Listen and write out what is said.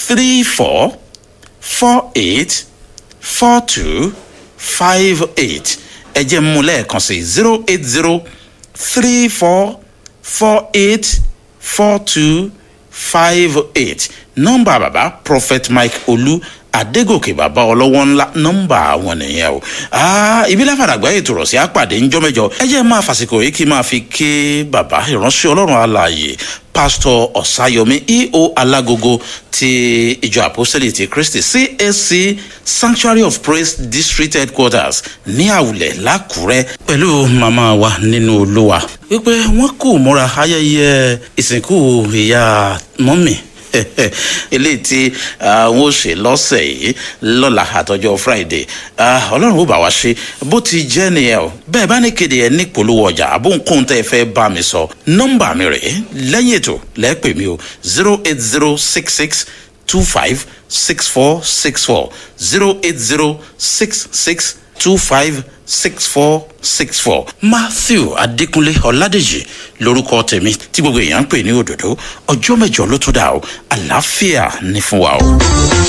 three four four eight four two five eight ẹ jẹ́ mú lẹ́ẹ̀kan sí zero eight zero three four four eight four two five eight nọ́mbà bàbá prophet mike olú adégòkè bàbá ọlọ́wọ́ ńlá nọ́mbà àwọn nìyẹn o ibi láfàdàgbà ètò rọ̀ sí àpàdé ńjọ́mẹ́jọ ẹ jẹ́ máa fàsìkò yìí kí n máa fi ké bàbá ìránṣẹ́ ọlọ́run alààyè pásítọ̀ ọ̀sáyọmí eo alágogo ti ìjọ àpọ́sẹ̀lẹ̀ ti kristi csc sanctuary of praise district headquarters ní àwùlẹ̀ lákùrẹ́ pẹ̀lú màmá wa nínú olúwa wípé wọ́n kò múra ayẹyẹ ìsìnkú ìyá mọ́mì eléyìí tí àwọn ò ṣe lọ́sẹ̀ yìí lọ́la àtọ́jọ́ friday ọlọ́run ó bá wa ṣe bó ti jẹ́ nìyẹn o bẹ́ẹ̀ bá ní kéde ẹ̀ ní polówó ọjà àbóǹkóhun tẹ́ ẹ fẹ́ bá mi sọ nọ́mbà mi rèé lẹ́yìn ètò lẹ́pẹ̀ mi o zero eight zero six six two five six four six four zero eight zero six six two five six four six four matthew adékúnlé ọládèjì lórúkọ tèmi tí gbogbo èèyàn ń pè ní òdòdó ọjọ́ mẹ́jọ ló tún dà o àlàáfíà ní fún wa o.